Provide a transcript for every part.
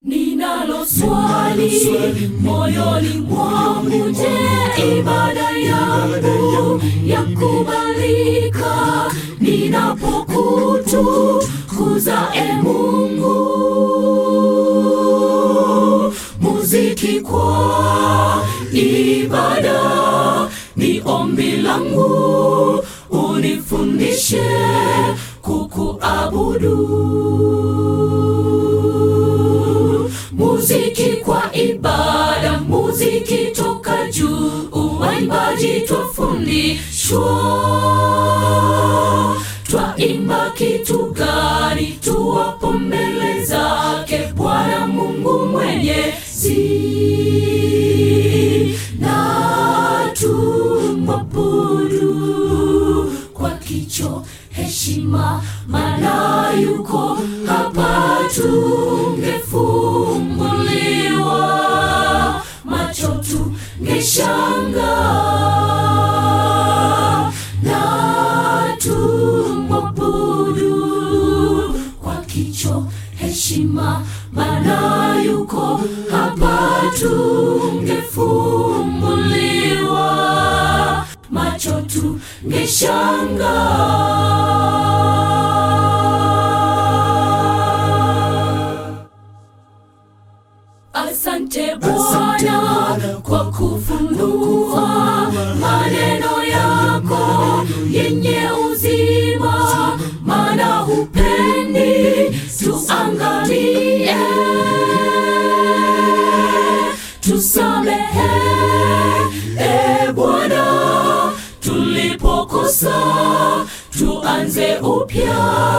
Ninalo swali moyoni mwangu, je, ibada yangu yakubalika ninapokutukuza e Mungu? Muziki kwa ibada ni ombi langu, unifundishe kukuabudu. Muziki kwa ibada, muziki toka juu, uwaimbaji twafundishwa. Twaimba kitu gani tuwapo mbele zake Bwana Mungu Mwenyezi, na tumwabudu kwa kicho heshima, maana yuko hapa, tungefumbuliwa macho tungeshanga na tumwabudu kwa kicho heshima, maana yuko hapa, tungefumbuliwa macho tungeshanga. Asante Bwana kwa kufunua maneno yako yenye uzima, maana hupendi tuangamie. Tusamehe e Bwana tulipokosa, tuanze upya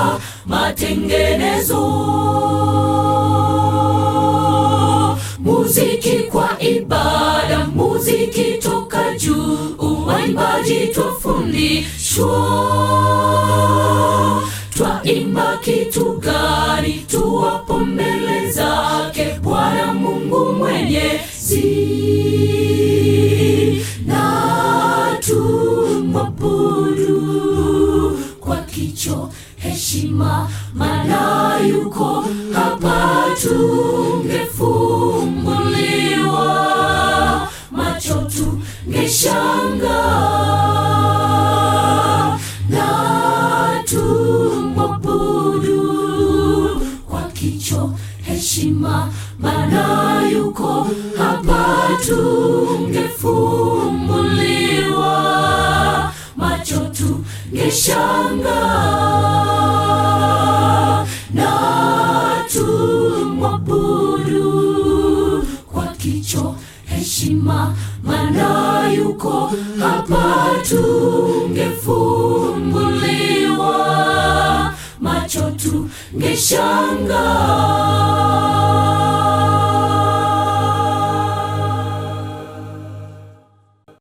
matengenezo. Muziki kwa ibada, muziki toka juu, uwaimbaji twafundishwa. Twaimba kitu gani tuwapo mbele zake Bwana Mungu Mwenyezi, na tumwabudu kwa kicho heshima, maana yuko hapa, tungefumbuliwa macho tungeshanga na tumwabudu kwa kicho heshima, maana yuko hapa, tungefumbuliwa macho tungeshanga na tumwabudu kwa kicho heshima, maana yuko hapa, tungefumbuliwa macho tungeshanga